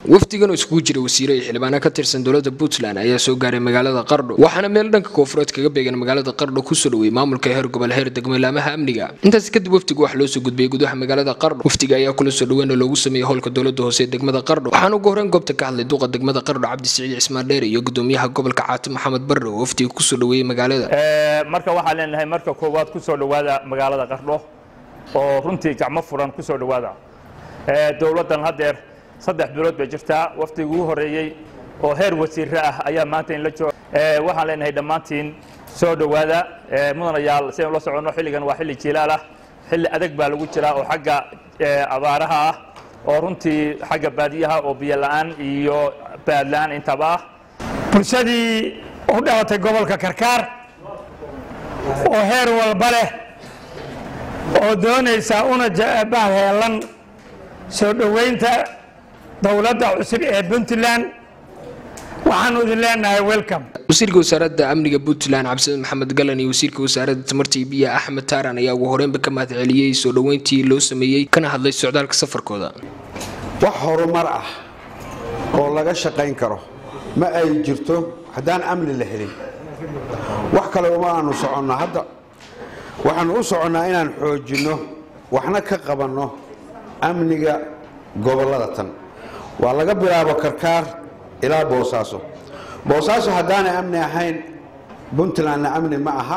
wafdigan oo iskugu jira wasiire iyo xildhibaano ka tirsan dowladda puntland ayaa soo gaaray magaalada qardho waxaana meel dhanka koonfureed kaga beegan magaalada qardho kusoo dhawey maamulka heer gobol heer degmolaamaha amniga intaasi kadib wafdiga waxaa loo soo gudbiyey gudaha magaalada qardho wafdiga ayaa kula soo dhaweyn oo loogu sameeyey howlka dowladda hoose ee degmada qardho waxaana ugu horreyn goobta ka hadlay duqa degmada qardho cabdisiciid cismaan dheere iyo gudoomiyaha gobolka caati maxamed barre oo wafdiga kusoo dhaweeyey magaalada marka waxaan leenahay marka koowaad kusoo dhowaada magaalada qardho oo runtii gacmo furan kusoo dhowaada dowladdan haddeer saddex bilood bay jirtaa waftigii ugu horreeyey oo heer wasiire ah ayaa maanta in la jooga waxaan leenahay dhammaantiin soo dhowaada mudanayaal sidaynu la soconno xilligan waa xilli jiilaal ah xilli adag baa lagu jiraa oo xagga abaaraha ah oo runtii xagga baadiyaha oo biyo la'aan iyo baad la'aan intaba ah bulshadii u dhalatay gobolka karkaar oo heer walba leh oo doonaysa una bahheelan soo dhoweynta dowladda cusub ee puntland waxaanu idin leenahay welcome wasiirka wasaaradda amniga puntland cabdisaid maxamed galan iyo wasiirka wasaaradda tamarta iyo biyaha axmed taaran ayaa ugu horreynba ka mahad celiyey soo dhoweyntii loo sameeyey kana hadlay socdaalka safarkooda wax horumar ah oo laga shaqayn karo ma ay jirto haddaan amni la helin wax kale uma aanu soconnaa hadda waxaanu u soconnaa inaan xoojinno waxna ka qabanno amniga gobollada tan waa laga bilaabo karkaar ilaa boosaaso boosaaso haddaanay amni ahayn puntlandna amni ma aha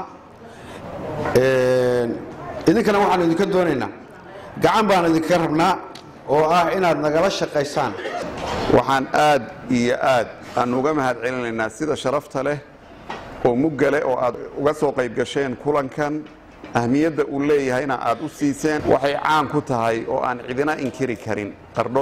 idinkana waxaanu idinka doonaynaa gacan baanu idinka rabnaa oo ah inaad nagala shaqaysaan waxaan aad iyo aad aan uga mahad celinaynaa sida sharafta leh oo mugga leh oo aad uga soo qayb gasheen kulankan ahmiyadda uu leeyahayna aad u siiseen waxay caan ku tahay oo aan cidina inkiri karin qardho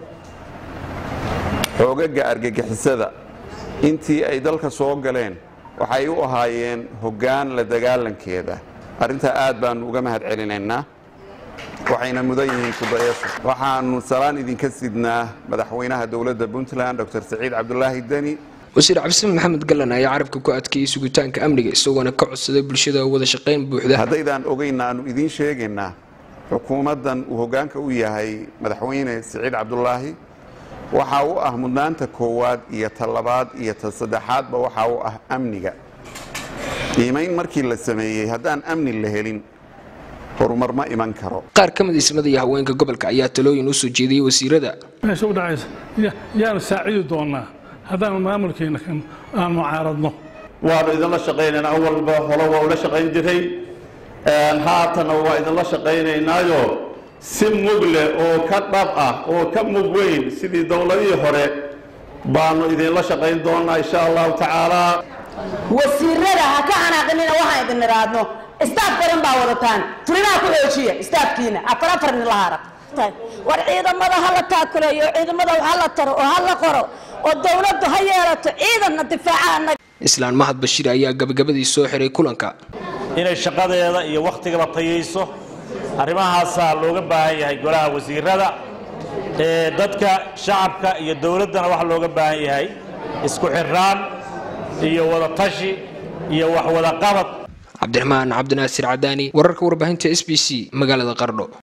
xoogaga argagixisada intii ay dalka soo galeen waxay u ahaayeen hoggaan la dagaalankeeda arrintaa aad baanu uga mahad celinaynaa waxayna mudan yihiin kudayaasha waxaanu salaan idinka sidnaa madaxweynaha dowladda puntland dr saciid cabdulaahi deni wasiir cabdisamed maxamed galan ayaa carabka ku adkeeyey sugitaanka amniga isagoona ka codsaday bulshada wada shaqayn buuxda haddaydaan ogeynna aanu idiin sheegaynaa xukuumaddan uu hoggaanka u yahay madaxweyne saciid cabdulaahi waxaa u ah mudnaanta koowaad iyo ta labaad iyo ta saddexaadba waxaa u ah amniga qiimayn markii la sameeyey haddaan amni la helin horumar ma iman karo qaar ka mid ismada iyo haweenka gobolka ayaa talooyin u soo jeediyey wasiirada meesha u dhacaysa yaanu saacidi doonaa haddaanu maamulkeena aan mucaaradno waanu idinla shaqaynaynaa awalba hore waa ula shaqayn jiray haatana waa idinla shaqaynaynaayo si mug leh oo ka dhab ah oo ka mug weyn sidii dowladihii hore baanu idinla shaqayn doonaa insha allahu tacaala wasiirada ha ka xanaaqinina waxaan idin niraadno istaaf badan baa wadataan furimaha ku xoojiya istaafkiina afar afar nin la haraq war ciidamada ha la taakuleeyo ciidamada ha la taro oo ha la qoro oo dowladdu ha yeelato ciidanna difaacaana islaan mahad bashiir ayaa gabagabadii soo xiray kulanka inay shaqadeeda iyo wakhtigaba tayayso arrimahaasaa looga baahan yahay golaha wasiirada ee dadka shacabka iyo dowladdana waxaa looga baahan yahay isku xiraan iyo wada tashi iyo wax wada qabad cabdiraxmaan cabdinaasir cadaani wararka warbaahinta s b c magaalada qardho